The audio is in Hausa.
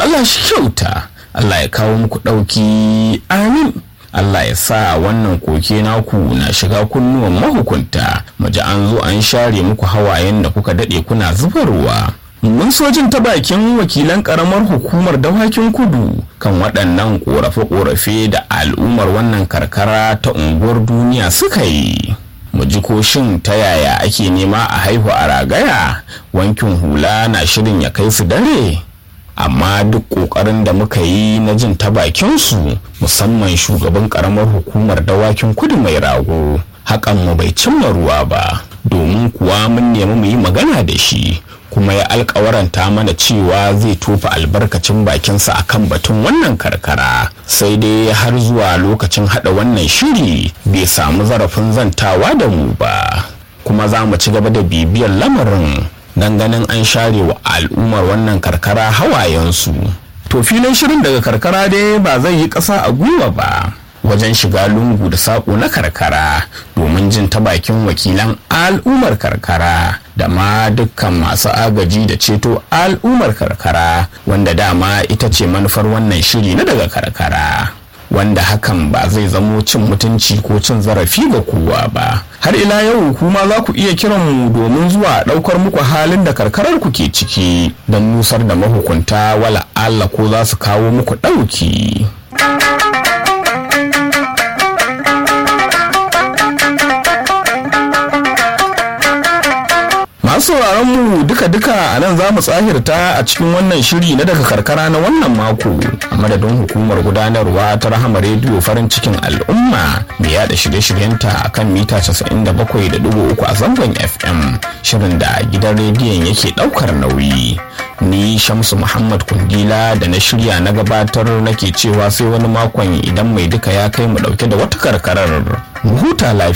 Allah shi kyauta Allah ya kawo muku ɗauki amin Allah ya sa wannan koke naku na shiga kunnuwan mahukunta mu ji an zo an share muku hawayen da kuka daɗe kuna zubarwa mun so jin ta bakin wakilan karamar hukumar dawakin kudu kan waɗannan ƙorafe-ƙorafe da al'ummar wannan karkara ta unguwar duniya suka yi mu ji ko shin ta yaya ake nema a haihu a ragaya wankin hula na shirin ya kai su dare amma duk ƙoƙarin da muka yi na jin ta bakinsu musamman shugaban ƙaramar hukumar dawakin kudu mai rago hakan mu bai cimma ruwa ba domin kuwa mun nemi mu yi magana da shi kuma ya alkawaranta mana cewa zai tofa albarkacin bakinsa akan batun wannan karkara sai dai har zuwa lokacin hada wannan shiri bai samu zarafin zantawa da mu ba kuma za mu ci gaba da bibiyar lamarin don ganin an share wa al'ummar wannan karkara hawayensu to filin shirin daga karkara dai ba zai yi ƙasa a gwiwa ba wajen shiga lungu da saƙo na karkara domin jin ta bakin wakilan al'ummar karkara da ma dukkan masu agaji da ceto al'ummar karkara wanda dama ita ce manufar wannan shiri na daga karkara wanda hakan ba zai zamo cin mutunci ko cin zarafi ga kowa ba har ila yau kuma za ku iya kiran mu domin zuwa ɗaukar muku halin da karkarar ku ke ciki don nusar da mahukunta wala Allah ko za su kawo muku ɗauki. masu sauraron mu duka-duka a nan za mu tsahirta a cikin wannan shiri na daga karkara na wannan mako a madadin hukumar gudanarwa ta rahama rediyo farin cikin al'umma mai yada shirye-shiryenta a kan mita 97.3 a zangon fm shirin da gidan rediyon yake daukar nauyi ni shamsu muhammad kundila da na shirya na gabatar nake cewa sai wani makon idan mai duka ya kai mu dauke da wata karkarar mu huta lafiya